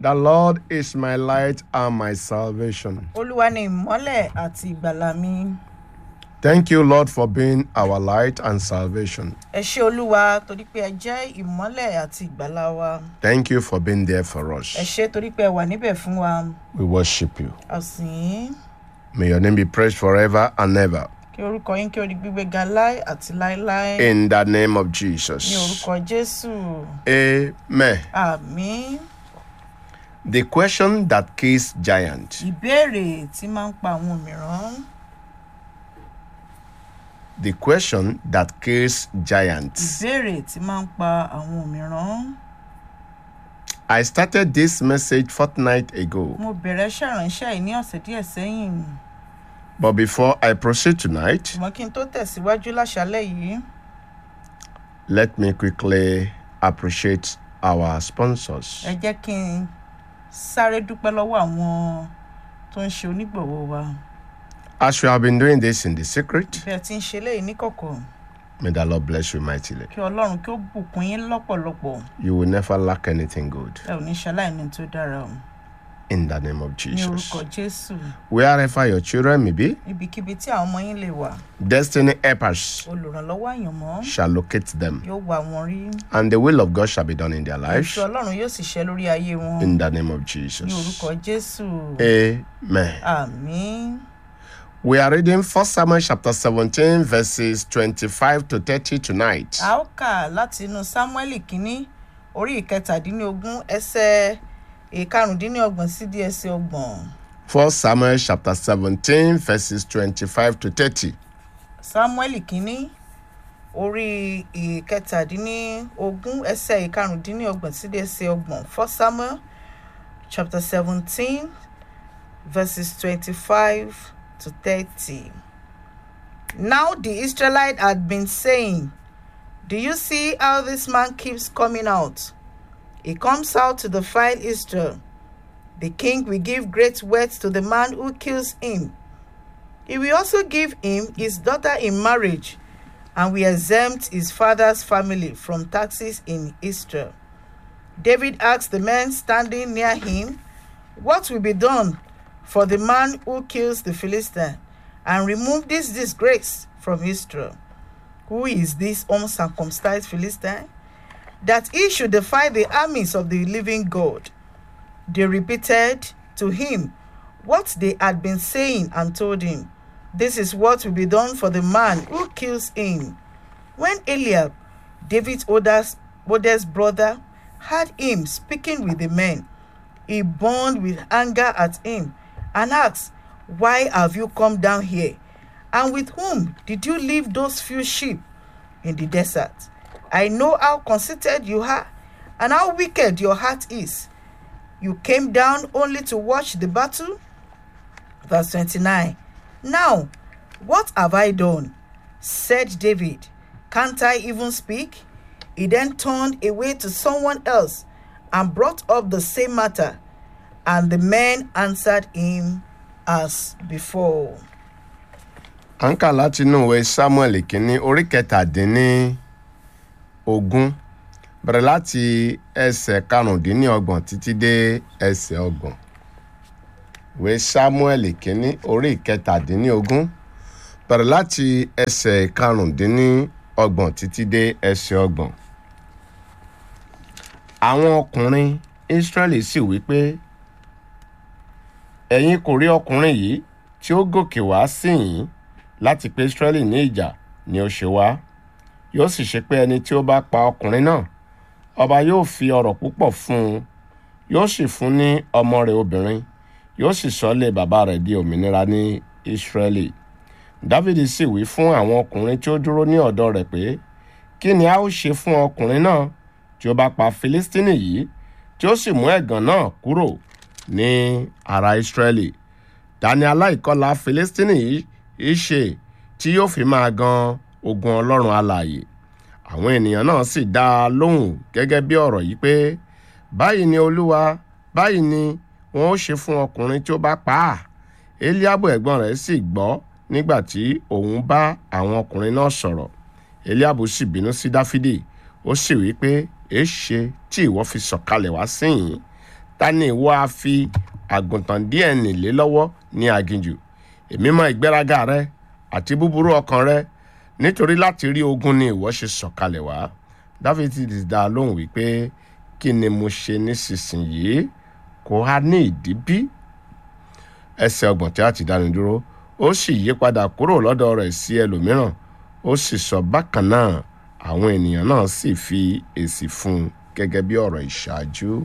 The Lord is my light and my salvation. olúwa ni ìmọ́lẹ̀ àti ìgbàlà mi Thank you, Lord, for being our light and salvation. ẹ ṣé olúwa torí pé ẹ jẹ́ ìmọ́lẹ̀ àti ìgbàlà wa Thank you for being there for ẹ us. ṣé torí pé ẹ wà níbẹ̀ fún wa We worship you. àsìn May your name be praised forever and ever. kí orúkọ yín kí ó di gbígbé ga láì àti láéláé In the name of ní Jesus. orúkọ jésù Amen. àmín The question that kills giant. ìbéèrè tí máa ń pa àwọn mìíràn The question that kills giants. ìbéèrè tí máa ń pa àwọn mìíràn I started this message fortnight ago, mo bẹ̀rẹ̀ ṣàránṣẹ́ yìí ní ọ̀sẹ̀ díẹ̀ sẹ́yìn but before I proceed tonight, ṣùgbọ́n kí n tó tẹ̀síwájú láṣálẹ̀ yìí let me quickly appreciate our sponsors. ẹ jẹ́ kí n sáré dúpẹ́ lọ́wọ́ àwọn tó ń ṣe onígbọ̀wọ́ wa As you have been doing this in the secret, bí ẹ ti ń ṣe léyìí níkọ̀kọ̀ may the Lord bless you mightily. kí ọlọ́run kí ó bùkún yín lọ́pọ̀lọpọ̀ You will never lack anything good ẹ ò ní ṣaláìní tó dára o in the name of ní Jesus. orúkọ jésù Wherever your children may be, ibikíbi tí àwọn ọmọ yín lè wà destiny helpers olùrànlọ́wọ́ àyànmọ́ shall locate them, yóò wà wọ́n rí and the will of God shall be done in their lives ìṣe ọlọ́run yóò sì ṣẹ lórí ayé wọn in the name of ní Jesus. orúkọ jésù Amen. àmín We are reading 1 Samuel chapter 17, verses 25 to 30 tonight. a ó kà láti inú sámúẹ́lì kínní orí ìkẹtàdínlógún ẹsẹ̀ ìkarùndínlọ́gbọ̀n sí di ẹsẹ̀ ọgbọ̀n 1 Samuel chapter 17, verses 25 to 30. sámúẹ́lì kínní orí ìkẹtàdínlógún ẹsẹ̀ ìkarùndínlọ́gbọ̀n sí di ẹsẹ̀ ọgbọ̀n first samuel chapter seventeen verses twenty-five to thirty. Now the Israelite had been saying, Do you see how this man keeps coming out? He comes out to defile Israel. The king will give great wealth to the man who kills him. He will also give him his daughter in marriage, and will exempt his father's family from taxes in Israel. David asked the men standing near him, What will be done for the man who kills the Philistine and remove this disgrace from Israel? Who is this uncircumcised Philistine? That he should defy the armies of the living God. They repeated to him what they had been saying and told him, This is what will be done for the man who kills him. When Eliab, David's oldest, oldest brother, heard him speaking with the men, he burned with anger at him and asked, Why have you come down here? And with whom did you leave those few sheep in the desert? I know how conceited you are and how wicked your heart is. You came down only to watch the battle? Verse 29. Now, what have I done? Said David. Can't I even speak? He then turned away to someone else and brought up the same matter, and the men answered him as before. à ń kà láti inú ìwé samuel kínní orí kẹtàdínní ogún bẹ̀rẹ̀ láti ẹsẹ̀ karùndínlọ́gbọ̀n títí dé ẹsẹ̀ ọgbọ̀n ìwé samuel kínní orí kẹtàdínní ogún bẹ̀rẹ̀ láti ẹsẹ̀ karùndínlọ́gbọ̀n títí dé ẹsẹ̀ ọgbọ̀n. àwọn ọkùnrin israẹli sì wí pé ẹ̀yin kò rí ọkùnrin yìí tí ó gòkè wá sí yín láti pé israẹli ní ìjà ni ó ṣe wá yóò sì ṣe pé ẹni tí ó bá pa ọkùnrin náà ọba yóò fi ọrọ̀ púpọ̀ fún un yóò sì fún ní ọmọ rẹ̀ obìnrin yóò sì sọlé bàbá rẹ̀ di òmìnira ní israẹli dávidi sì wí fún àwọn ọkùnrin tí ó dúró ní ọ̀dọ̀ rẹ̀ pé kí ni a ó ṣe fún ọkùnrin náà tí ó bá pa filistini yìí tí ó sì mú ẹ̀gàn náà kúrò ní ara israẹli tani aláìkọlà filistini yìí ṣe tí yóò fi máa gan ogun ọlọ́run alààyè àwọn ènìyàn náà sì dá a lóhùn gẹ́gẹ́ bí ọ̀rọ̀ yìí pé báyìí ni olúwa báyìí ni wọn ó ṣe fún ọkùnrin tí ó bá pa á eliabu ẹ̀gbọ́n rẹ̀ sì gbọ́ nígbà tí òun bá àwọn ọkùnrin náà sọ̀rọ̀ eliabu sì bínú sí dáfídì ó sì wí pé èéṣe tí ìwọ fi sọ̀kalẹ̀ wá síyìn ta ni ìwọ á fi àgùntàn díẹ̀ nílé lọ́wọ́ ní aginjù èmi mọ ìgbéraga rẹ àti búburú ọkàn rẹ nítorí láti rí ogun ni ìwọ ṣe sọ̀kalẹ̀ wá dáfídì ti dá a lóhùn wípé kí ni mo ṣe nísinsìnyí kò á ní ìdí bí ẹsẹ̀ ọgbọ̀n tí a ti dáni dúró ó sì yí padà kúrò lọ́dọ̀ rẹ̀ sí ẹlòmíràn ó sì sọ bákan náà àwọn ènìyàn náà sì fi èsì fún un gẹ́gẹ́ bí ọ̀rọ̀ ìṣáájú.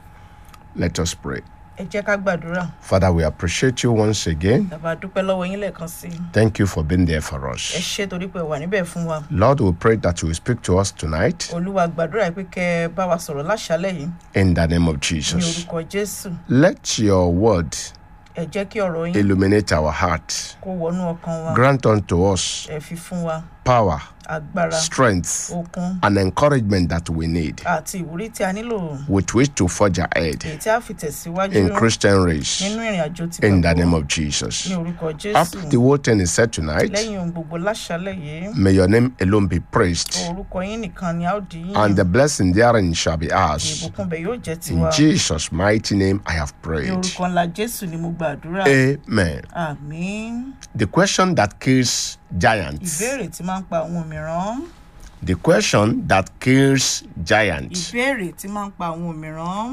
Let us pray. ẹ jẹ́ ká gbàdúrà Father, we appreciate you once again. bàbá dúpẹ́ lọ́wọ́ yín lẹ́ẹ̀kan sí i Thank you for being there for ẹ us. ṣé torí pé ẹ wà níbẹ̀ fún wa Lord, we pray that you will speak to us tonight olúwa gbàdúrà pé kẹ́ ẹ bá wa sọ̀rọ̀ láṣálẹ̀ yìí in the name of ní Jesus. orúkọ jésù Let your word ẹ jẹ́ kí ọ̀rọ̀ yín illuminate our heart. kó wọnú ọkàn wa Grant unto us ẹ fi fún wa power, agbára strength, okun and encouragement that we need àti ìwúrí tí a nílò with which to forge ahead èyí tí a fi tẹ̀síwájú in Christian race nínú ìrìn àjò tí in the name gbàgbọ́ of Jesus. ní orúkọ jésù After the whole thing is said tonight, lẹ́yìn ohun gbogbo láṣálẹ̀ yìí may your name alone be praised. orúkọ yín nìkan ni a ó di yín and the blessing therein shall be ours. ìbùkún bẹ̀ yóò jẹ́ In tiwa Jesus' mighty name, I have ní prayed. orúkọ ńlá jésù ni mo gbàdúrà Amen. àmín The question that kills giants. ìbéèrè tí máa ń pa àwọn òmìrán The question that kills giants. ìbéèrè tí máa ń pa àwọn òmìrán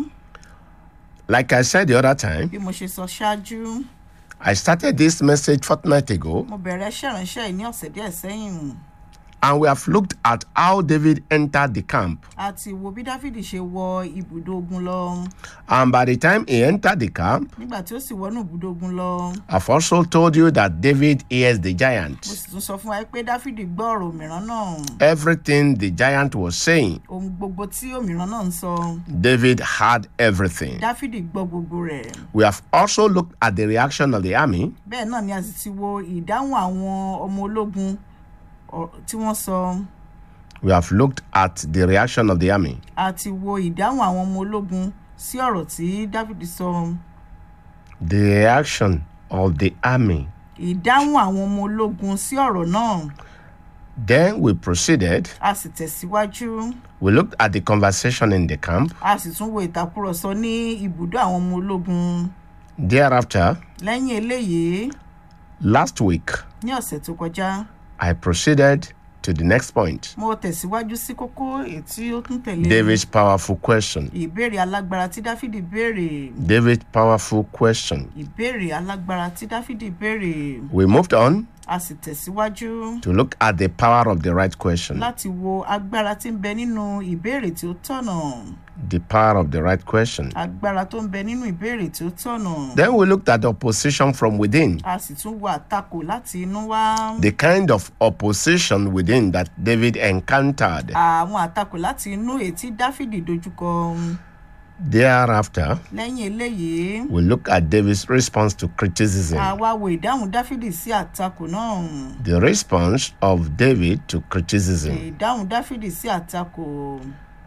Like I said the other time, bí mo ṣe sọ ṣáájú I started this message fortnight ago, mo bẹ̀rẹ̀ iṣẹ́ ìránṣẹ́ yìí ní ọ̀sẹ̀ díẹ̀ sẹ́yìn and we have looked at how David entered the camp. àti wo bí dáfídì ṣe wọ ibùdó ogun lọ And by the time he entered the camp, nígbà tí ó sì wọnú ibùdó ogun lọ I've also told you that David hears the mo giant. sì tún sọ fún wa pé dáfídì gbọ́ ọ̀rọ̀ òmìrán náà Everything the giant was saying, ohun gbogbo tí òmìrán náà ń sọ David heard everything. dáfídì gbọ́ gbogbo rẹ̀ We have also looked at the reaction of the army bẹ́ẹ̀ náà ni a sì ti wo ìdáhùn àwọn ọmọ ológun ọ- tí wọ́n sọ We have looked at the reaction of the army. àti wo ìdáhùn àwọn ọmọ ológun sí ọ̀rọ̀ tí dáfídì sọ The reaction of the army. ìdáhùn àwọn ọmọ ológun sí ọ̀rọ̀ náà Then we proceeded. a sì tẹ̀síwájú We looked at the conversation in the camp. a sì tún wo ìtàkùrọ̀sọ ní ibùdó àwọn ọmọ ológun Thereafter, lẹ́yìn eléyìí last week, ní ọ̀sẹ̀ tó kọjá I proceeded to the next point mo tẹ̀síwájú sí kókó èyí tí ó tún tẹ̀lé David's powerful question. ìbéèrè alágbára tí dáfídì béèrè David's powerful question. ìbéèrè alágbára tí dáfídì béèrè We moved on a sì tẹ̀síwájú to look at the power of the right question. láti wo agbára tí ń bẹ nínú ìbéèrè tí ó tọ̀nà The power of the right question. agbára tó ń bẹ nínú ìbéèrè tí ó tọ̀nà Then we looked at opposition from within. a sì tún wo àtakò láti inú wá The kind of opposition within that David encountered. àwọn àtakò láti inú èyí tí dáfídì dojúkọ Thereafter, lẹ́yìn eléyìí we look at David's response to criticism. a wá wo ìdáhùn dáfídì sí àtakò náà The response of David to criticism. ìdáhùn dáfídì sí àtakò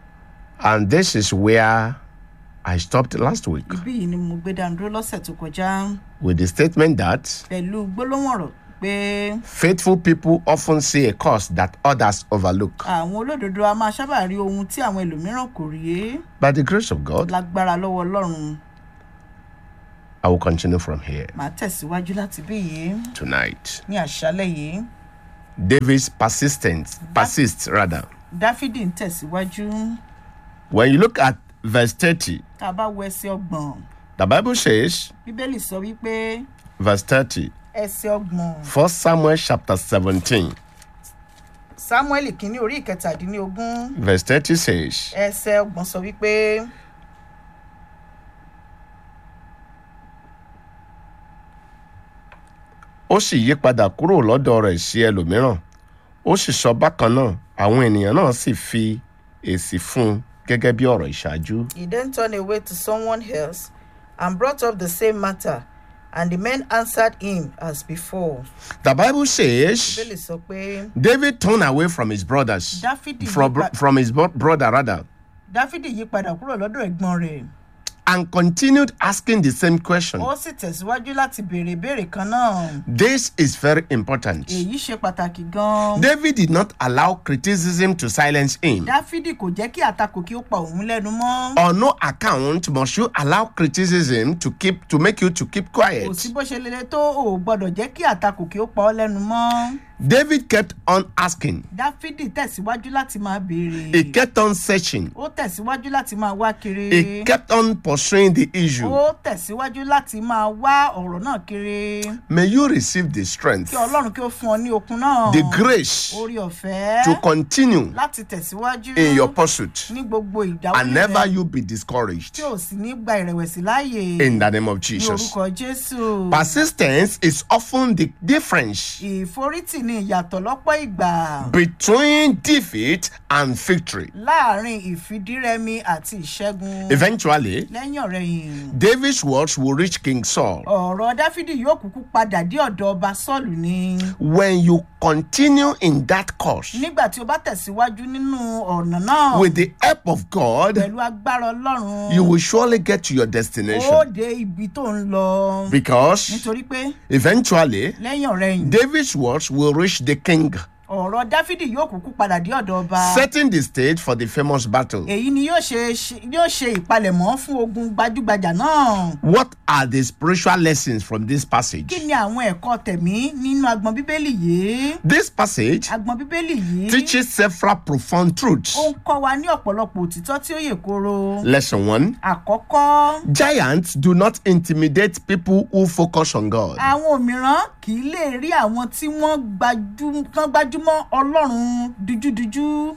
And this is where I stopped last week ibí yìí ni mo gbé dànù dúró lọ́sẹ̀ tó kọjá with the statement that pẹ̀lú gbólóhùn ọ̀rọ̀ pé faithful people often see a cause that others overlook. àwọn olódodo a máa sábà rí ohun tí àwọn ẹlòmíràn kò rí By the grace of God, lágbára lọ́wọ́ ọlọ́run I will continue from here màá tẹ̀síwájú láti bí yìí tonight. ní àṣálẹ̀ yìí David's persistence, persists rather. dáfídì ń tẹ̀síwájú When you look at verse 30, tá a bá wo ẹsẹ̀ ọgbọ̀n the Bible says, bíbélì sọ wípé verse 30, ẹsẹ̀ ọgbọ̀n 1 Samuel chapter 17, samuel kìíní orí ìkẹtàdínlógún verse 30 says, ẹsẹ̀ ọgbọ̀n sọ wípé ó sì yí padà kúrò lọ́dọ̀ rẹ̀ sí ẹlòmíràn ó sì sọ bákan náà àwọn ènìyàn náà sì fi èsì fún un gẹ́gẹ́ bí ọ̀rọ̀ ìṣáájú. he then turned away to someone else and brought up the same matter and the men answered him as before. The Bible says bíbélì sọ pé David turned away from his brothers, dáfídì yí from, pa- from his bro- brother rather, dáfídì yí padà kúrò lọ́dọ̀ ẹ̀gbọ́n rẹ̀ and continued asking the same question. ó sì tẹ̀síwájú láti béèrè ìbéèrè kan náà This is very important. èyí ṣe pàtàkì gan-an David did not allow criticism to silence him. dáfídì kò jẹ́ kí àtakò kí ó pa òun lẹ́nu mọ́ On no account must you allow criticism to keep to make you to keep quiet. kò sí bó ṣe lele tó o ò gbọ́dọ̀ jẹ́ kí àtakò kí ó pa ọ́ lẹ́nu mọ́ David kept on asking. dáfídì tẹ̀síwájú láti máa béèrè He kept on searching. ó tẹ̀síwájú láti máa wá kiri He kept on pursuing the issue. ó tẹ̀síwájú láti máa wá ọ̀rọ̀ náà kiri May you receive the strength, kí ọlọ́run kí ó fún ọ ní okun náà the grace orí ọ̀fẹ́ to continue láti tẹ̀síwájú in your pursuit ní gbogbo ìdáwọ́ and never you be discouraged. tí ò sì ní gba ìrẹ̀wẹ̀sì láàyè In the name of ní Jesus. orúkọ jésù Persistence is often the difference ìforítì ní ìyàtọ̀ lọ́pọ̀ ìgbà between defeat and victory. láàrin ìfidírẹmi àti ìṣẹ́gun Eventually, lẹ́yìn ọ̀rẹ́yìn David's words will reach King Saul. ọ̀rọ̀ dáfídì yóò kúkú padà dé ọ̀dọ̀ ọba sọ́ọ̀lù ni When you continue in that course nígbà tí o bá tẹ̀síwájú nínú ọ̀nà náà with the help of God, pẹ̀lú agbára ọlọ́run you will surely get to your ó destination. dé ibi tó ń lọ Because nítorí pé eventually, lẹ́yìn ọ̀rẹ́yìn David's words will reach the king, ọ̀rọ̀ dáfídì yóò kúkú padà dé ọ̀dọ̀ ọba setting the stage for the famous battle. èyí ni yóò ṣe ṣe- yóò ṣe ìpalẹ̀mọ́ fún ogun gbajúgbajà náà What are the spiritual lessons from this passage? kí ni àwọn ẹ̀kọ́ tẹ̀mí nínú agbọn bíbélì yìí This passage agbọn bíbélì yìí teaches several profound truths. ó ń kọ́ wa ní ọ̀pọ̀lọpọ̀ òtítọ́ tí ó yè koro Lesson one àkọ́kọ́ Giants do not intimidate people who focus on God. àwọn òmíràn kì í lè rí àwọn tí wọ́n gbajú- tán gbájúmọ́ ọlọ́run dújúdújú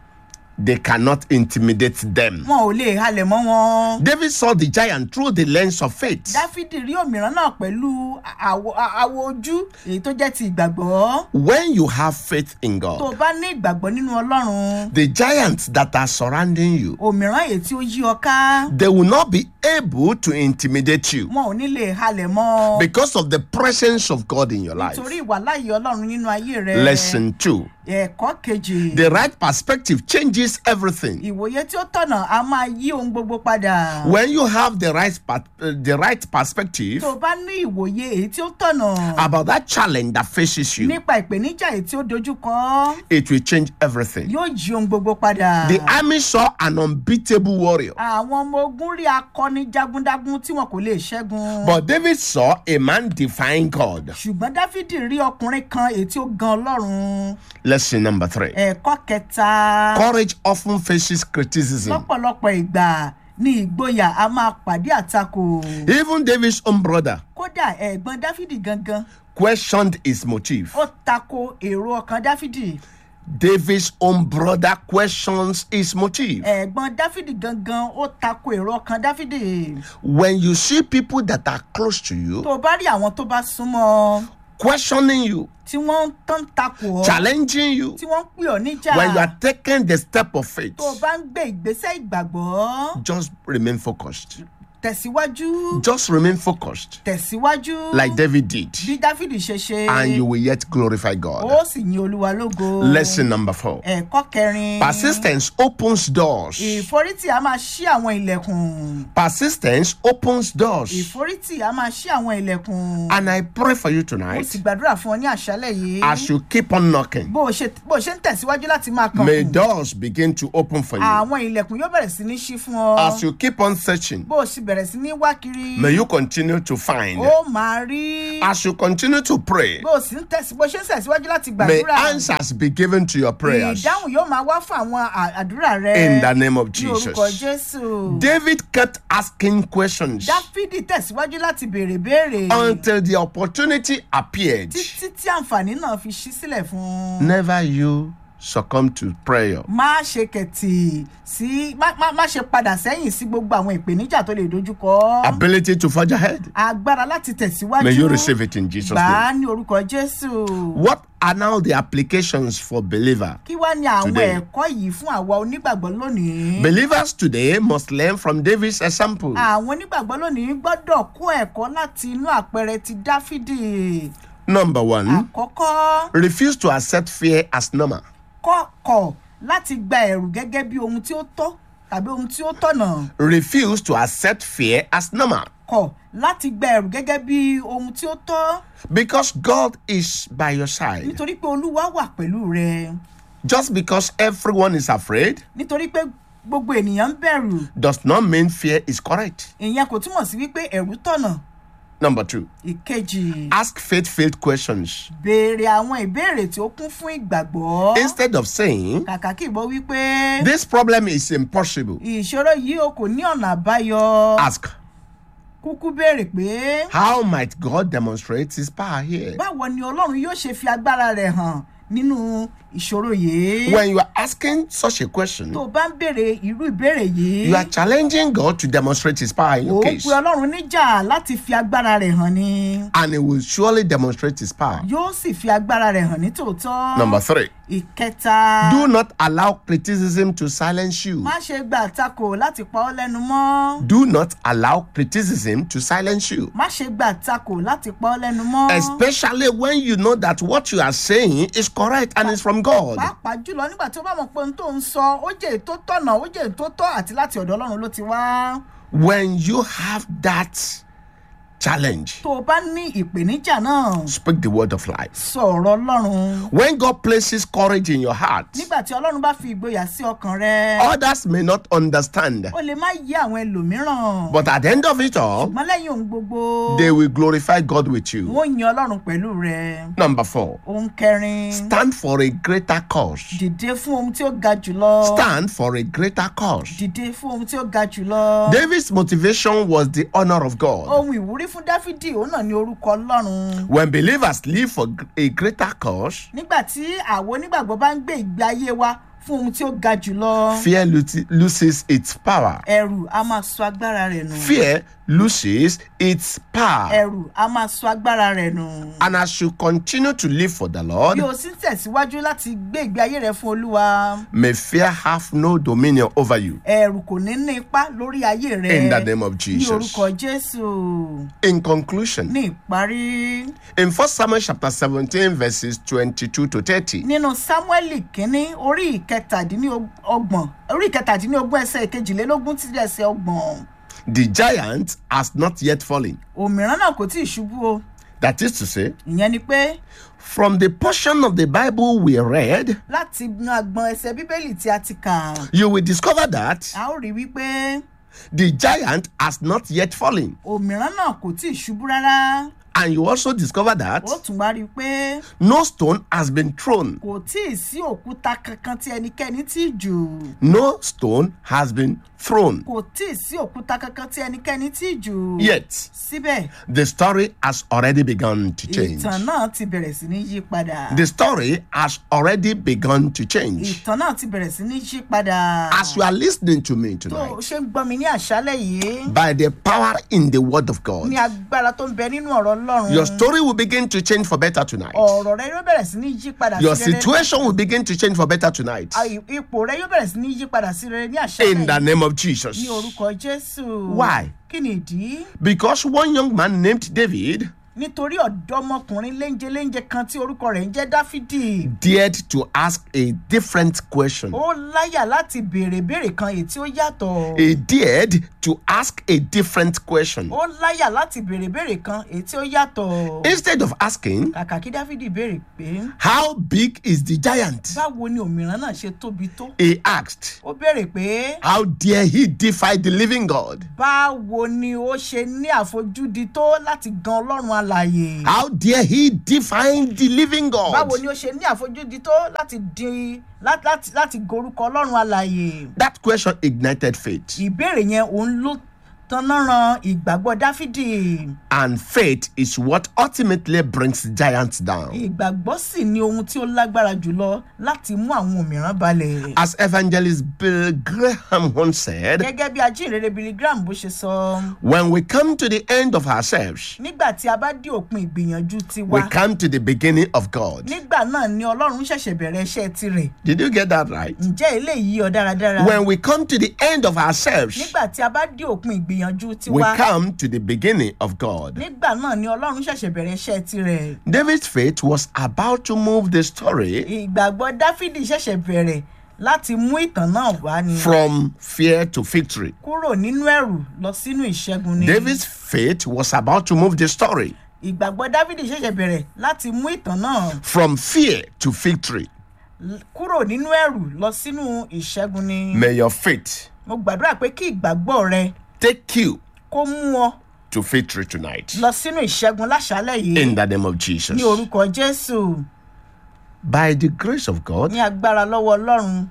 They cannot intimidate them. wọn ò lè halẹ̀ mọ́ wọn. David saw the giant through the lens of faith. dáfídì rí òmíràn náà pẹ̀lú àwọ̀ àwọ̀ ojú èyí tó jẹ́ ti ìgbàgbọ́ When you have faith in tó o God, bá ní ìgbàgbọ́ nínú ọlọ́run the giants that are surrounding you, òmíràn èyí tí ó yí ọ ká they will not be able to intimidate you wọn ò ní lè halẹ̀ mọ́ because of the presence of God in your life. nítorí ìwàláyé ọlọ́run nínú ayé rẹ Lesson two ẹ̀kọ́ kejì the right perspective changes everything. ìwòye tí ó tọ̀nà a máa yí ohun gbogbo padà When you have the right, per- uh, the right perspective tó o bá ní ìwòye èyí tí ó tọ̀nà about that challenge that faces you, nípa ìpèníjà èyí tí ó dojú kọ it will change everything. yóò yí ohun gbogbo padà. The army saw an unbeatable warrior, àwọn ọmọ ogun rí akọni jagundagun tí wọn kò lè ṣẹ́gun. but David saw a man defying God. ṣùgbọ́n dáfídì rí ọkùnrin kan èyí tí ó gan ọlọ́run. Lesson number three ẹ̀kọ́ kẹta courage often faces criticism. lọ́pọ̀lọpọ̀ ìgbà ní ìgboyà a máa pàdé àtakò. Even David's own brother kódà ẹ̀gbọ́n dáfídì gangan questioned his motive. ó tako èrò ọkàn dáfídì. David's own brother questions his motive. ẹ̀gbọ́n dáfídì gangan ó tako èrò ọkàn dáfídì. When you see people that are close to you tó o bá rí àwọn tó bá súnmọ́ ọ, questioning you, tí wọ́n ń tán takò ọ́ challenging you, tí wọ́n ń pè ọ́ níjà. when you are taking the step of faith, tó o bá ń gbé ìgbésẹ̀ ìgbàgbọ́ just remain focused. tẹ̀síwájú Just remain focused, tẹ̀síwájú like David did, bí dáfídì ṣe ṣe and you will yet glorify ó God. sì yin olúwa lógo Lesson number four ẹ̀kọ́ kẹrin persistence opens doors. ìforítì a máa ṣí àwọn ilẹ̀kùn Persistence opens doors. ìforítì a máa ṣí àwọn ilẹ̀kùn And I pray for you mo tonight sì gbàdúrà fún ọ ní àṣálẹ̀ yìí as you keep on knocking, bó o ṣe bó o ṣe ń tẹ̀síwájú láti máa kàn may doors begin to open for you. àwọn ilẹ̀kùn yóò bẹ̀rẹ̀ sí ní ṣí fún ọ As you keep on searching, bó o sì bẹ̀rẹ̀ sí ní wá kiri may you continue to find. ó máa rí As you continue to pray, bó o sì ń tẹ̀sí bó o ṣe ń tẹ̀síwájú láti may gbàdúrà answers be given to your prayers ìdáhùn yóò máa wá fún àwọn à- àdúrà rẹ in the name of ní orúkọ Jesus. jésù David kept asking questions dáfídì tẹ̀síwájú láti béèrè béèrè until the opportunity appeared. títí tí àǹfààní náà fi ṣí sílẹ̀ fún un. Never you succumb to prayer. má ṣe kẹ̀tì sí má má- má ṣe padà sẹ́yìn sí gbogbo àwọn ìpèníjà tó lè dojúkọ Ability to forge ahead. agbára láti tẹ̀síwájú May you receive it in Jesus' gbà á name. ní orúkọ jésù What are now the applications for believer? kí wá ní àwọn Today. ẹ̀kọ́ yìí fún àwa onígbàgbọ́ lónìí. Believers today must learn from David's example. àwọn onígbàgbọ́ lónìí gbọ́dọ̀ kó ẹ̀kọ́ láti inú àpẹẹrẹ ti dáfídì. Number one, àkọ́kọ́ refuse to accept fear as normal. kọ́kọ̀ láti gba ẹ̀rù gẹ́gẹ́ bí ohun tí ó tọ́. tàbí ohun tí ó tọ̀nà refuse to accept fear as normal kọ̀ láti gba ẹ̀rù gẹ́gẹ́ bí ohun tí ó tọ́ because God is by your side. nítorí pé olúwa wà pẹ̀lú rẹ Just because everyone is afraid nítorí pé gbogbo ènìyàn ń bẹ̀rù does not mean fear is correct. ìyẹn kò túmọ̀ sí wípé ẹ̀rù tọ̀nà Number two, ìkejì ask faith filled questions. béèrè àwọn ìbéèrè tí ó kún fún ìgbàgbọ́ Instead of saying, kàkà kí ìbọn wípé This problem is impossible, ìṣòro yìí o kò ní ọ̀nà àbáyọ ask, kúkú béèrè pé How might God demonstrate his power here? báwo ni ọlọ́run yóò ṣe fi agbára rẹ̀ hàn nínú ìṣòro yìí When you are asking such a question, tó o bá ń béèrè irú ìbéèrè yìí you are challenging God to demonstrate his power in ó your pe case, ọlọ́run níjà láti fi agbára rẹ̀ hàn ni and he will surely demonstrate his power. yóò sì fi agbára rẹ̀ hàn ní tòótọ́ Number three, ìkẹta do not allow criticism to silence you. má ṣe gba àtakò láti pa ọ́ lẹ́nu mọ́ Do not allow criticism to silence you. má ṣe gba àtakò láti pa ọ́ lẹ́nu mọ́ Especially when you know that what you are saying is correct and is from God. pàápàá jùlọ nígbà tí ó bá mọ̀ pé ohun tó ń sọ ó jẹ́ èyí tó tọ̀nà ó jẹ́ èyí tó tọ́ àti láti ọ̀dọ̀ ọlọ́run ló ti wá When you have that challenge, tó o bá ní ìpèníjà náà speak the word of life. sọ ọ̀rọ̀ ọlọ́run When God places courage in your heart, nígbà tí ọlọ́run bá fi ìgboyà sí ọkàn rẹ others may not understand, ó lè má yé àwọn ẹlòmíràn but at the end of it all, ṣùgbọ́n lẹ́yìn ohun gbogbo they will glorify God with you. wọ́n yin ọlọ́run pẹ̀lú rẹ Number four, ohun kẹrin stand for a greater cause. dìde fún ohun tí ó ga jùlọ Stand for a greater cause. dìde fún ohun tí ó ga jùlọ David's motivation was the honor of God. ohun ìwúrí fún dáfídì òun náà ní orúkọ ọlọ́run When believers live for a greater cause, nígbà tí àwọn onígbàgbọ́ bá ń gbé ìgbé ayé wa fún ohun tí ó ga jùlọ fear lo- loses its power. ẹ̀rù a máa sọ agbára rẹ̀ nù Fear loses its power. ẹ̀rù a máa sọ agbára rẹ̀ nù And as you continue to live for the Lord, bí o sì ń tẹ̀síwájú láti gbé ìgbé ayé rẹ fún olúwa may fear have no dominion over you. ẹ̀rù kò ní ní ipa lórí ayé rẹ In the name of ní Jesus. orúkọ jésù In conclusion, ní ìparí in 1 Samuel chapter 17, verses 22 to 30, nínú sámúẹ́lì kínní orí ìkẹtàdínlọ́gbọ̀n orí ìkẹtàdínlógún ẹsẹ̀ ìkejìlélógún tí ẹsẹ̀ ọgbọ̀n the giant has not yet fallen. òmíràn náà kò tí ì ṣubú o That is to say, ìyẹn ni pé from the portion of the Bible we read, láti inú agbọn ẹsẹ̀ bíbélì tí a ti kà you will discover that a ó rí wípé the giant has not yet fallen. òmíràn náà kò tí ì ṣubú rárá And you also discover that ó tún wá rí i pé no stone has been thrown. kò tí ì sí òkúta kankan tí ẹnikẹ́ni tí jù No stone has been thrown. kò tí ì sí òkúta kankan tí ẹnikẹ́ni tí jù Yet, síbẹ̀ the story has already begun to change. ìtàn náà ti bẹ̀rẹ̀ sí ní yí padà The story has already begun to change. ìtàn náà ti bẹ̀rẹ̀ sí ní yí padà As you are listening to me tó o tonight, ṣe ń gbọ́ mi ní àṣálẹ̀ yìí by the power in the word of God, ní agbára tó ń bẹ nínú ọ̀rọ̀ ọlọ́run your story will begin to change for better tonight. ọ̀rọ̀ rẹ yóò bẹ̀rẹ̀ sí ní yí padà Your sí rere situation will begin to change for better tonight. Ah, i- ipò rẹ yóò bẹ̀rẹ̀ sí ní yí padà sí rere ní àṣálẹ̀ In the yìí name of Jesus. ní orúkọ jésù Why? kí ni ìdí Because one young man named David nítorí ọ̀dọ́mọkùnrin léńjeléńje kan tí orúkọ rẹ̀ ń jẹ́ dáfídì dared to ask a different question. ó láyà láti béèrè béèrè kan èyí tí ó yàtọ̀ He dared to ask a different question. ó láyà láti béèrè béèrè kan èyí tí ó yàtọ̀ Instead of asking, kàkà kí dáfídì béèrè pé How big is the giant? báwo ni òmíràn náà ṣe tóbi tó He asked, ó béèrè pé How dare he defy the living God? báwo ni ó ṣe ní àfojúdi tó láti gan ọlọ́run alàyè How dare he defy the living God? báwo ni ó ṣe ní àfojúdi tó láti di lá- láti láti gorúkọ ọlọ́run alàyè That question ignited faith. ìbéèrè yẹn òun ló tanná ran ìgbàgbọ́ dáfídì And faith is what ultimately brings giants down. ìgbàgbọ́ sì ni ohun tí ó lágbára jùlọ láti mú àwọn òmíràn balẹ̀. As evangelist Bill Graham once said, gẹ́gẹ́ bí ajínrere billy graham bó ṣe sọ when we come to the end of ourselves, nígbà tí a bá dé òpin ìgbìyànjú we tiwa come to the beginning of God. nígbà náà ni ọlọ́run ṣẹ̀ṣẹ̀ bẹ̀rẹ̀ iṣẹ́ tirẹ̀ Did you get that right? ǹjẹ́ eléyìí ọ dáradára When we come to the end of ourselves, nígbà tí a bá dé òpin ìgbìyànjú we tiwa come to the beginning of God. nígbà náà ni ọlọ́run ṣẹ̀ṣẹ̀ bẹ̀rẹ̀ iṣẹ́ tirẹ̀ David's faith was about to move the story ìgbàgbọ́ dáfídì ṣẹ̀ṣẹ̀ bẹ̀rẹ̀ láti mú ìtàn náà wá ni from fear to victory. kúrò nínú ẹ̀rù lọ sínú ìṣẹ́gun ni David's faith was about to move the story ìgbàgbọ́ dávidi ṣẹ̀ṣẹ̀ bẹ̀rẹ̀ láti mú ìtàn náà from fear to victory. l- kúrò nínú ẹ̀rù lọ sínú ìṣẹ́gun ni May your faith mo gbàdúrà pé kí ìgbàgbọ́ rẹ take you kó mú ọ to victory tonight. lọ sínú ìṣẹ́gun láṣálẹ̀ yìí In the name of Jesus. ní orúkọ jésù By the grace of God, ní agbára lọ́wọ́ ọlọ́run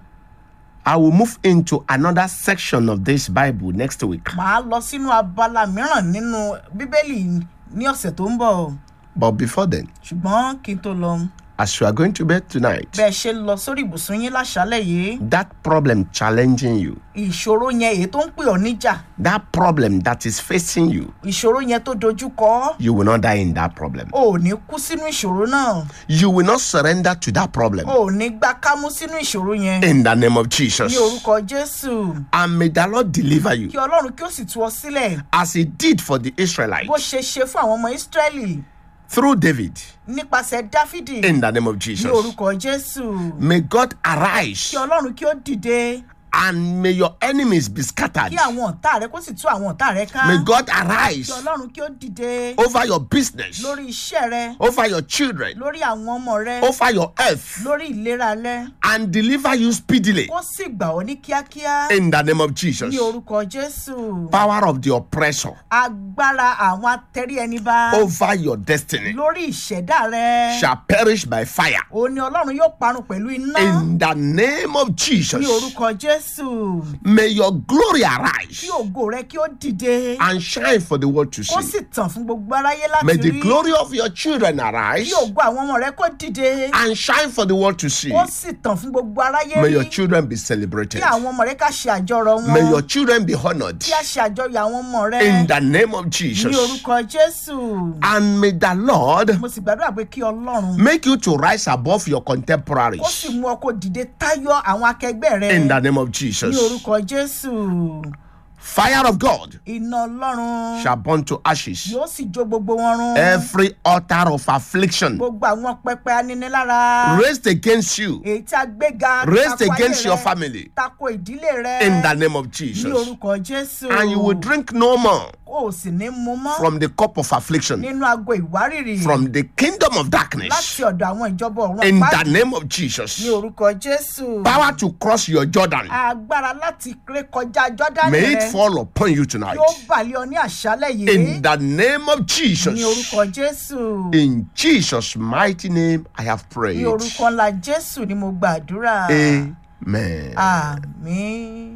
I will move into another section of this Bible next week. màá lọ sínú abala mìíràn nínú bíbélì ní ọ̀sẹ̀ tó ń bọ̀ But before then, ṣùgbọ́n kí n tó lọ as you are going to bed tonight, bẹ́ẹ̀ ṣe lọ sórí ibùsùn yín láṣálẹ̀ yìí that problem challenging you, ìṣòro yẹn èyí tó ń pè ọ́ níjà that problem that is facing you, ìṣòro yẹn tó dojú kọ ọ́ you will not die in that problem. ò ní kú sínú ìṣòro náà You will not surrender to that problem. ò ní gbá kámú sínú ìṣòro yẹn In the name of Jesus. ní orúkọ jésù And may the Lord deliver you kí ọlọ́run kí ó sì tú ọ sílẹ̀ as He did for the bó Israelites ṣe ṣe fún àwọn ọmọ ísírẹ́lì through David. nípasẹ̀ dáfídì In the name of ní Jesus. orúkọ jésù May God arise kí ọlọ́run kí ó dìde and may your enemies be scattered. kí àwọn ọ̀tá rẹ kó sì tú àwọn ọ̀tá rẹ ká May God arise kí ọlọ́run kí ó dìde over your business, lórí iṣẹ́ rẹ over your children, lórí àwọn ọmọ rẹ over your health, lórí ìlera rẹ and deliver you speedily. kó sì gbà ọ́ ní kíákíá In the name of Jesus. ní orúkọ jésù Power of the oppressor agbára àwọn atẹ́rí ẹni bá over your destiny lórí ìṣẹ̀dá rẹ shall perish by fire. òun ni ọlọ́run yóò parun pẹ̀lú iná In the name of ní Jesus. orúkọ jésù May your glory kí arise ògo rẹ kí ó dìde and shine for the world to kó see. sì tàn fún gbogbo aráyé May láti the rí glory of your children arise kí ògo àwọn ọmọ rẹ kó dìde and shine for the world to see. kó sì tàn fún gbogbo aráyé May your rí children be kí celebrated. àwọn ọmọ rẹ ká ṣe àjọrọ̀ May wọn your children be honored kí a ṣe àjọyọ̀ àwọn ọmọ rẹ in the name of ní Jesus. orúkọ jésù And may the Lord mo sì gbàdúrà pé kí ọlọ́run make you to rise above your kó sì contemporaries mú ọ kó dìde táyọ àwọn akẹgbẹ́ rẹ in the name of ní Jesus. orúkọ jésù Fire of God iná ọlọ́run shall burn to ashes yóò sì jó gbogbo wọn run every altar of affliction gbogbo àwọn pẹpẹ aninilára raised against you, èyí tí a gbéga raised tako ayé against your rẹ, family tako ìdílé rẹ in the name of ní Jesus. orúkọ jésù And you will drink no more o sì ní mu mọ́ from the cup of affliction, nínú ago ìwárìrì from the kingdom of láti darkness ọ̀dọ̀ àwọn ìjọba ọ̀run in the àpáàdì name of ní Jesus. orúkọ jésù Power to cross your Jordan. agbára láti ré kọjá jọ́dánì May it rẹ fall upon you tonight. yóò balẹ̀ ọ ní àṣálẹ̀ yìí In the name of ní Jesus. orúkọ jésù In Jesus' mighty name, I have ní prayed. orúkọ ńlá jésù ni mo gbàdúrà Amen. àmín.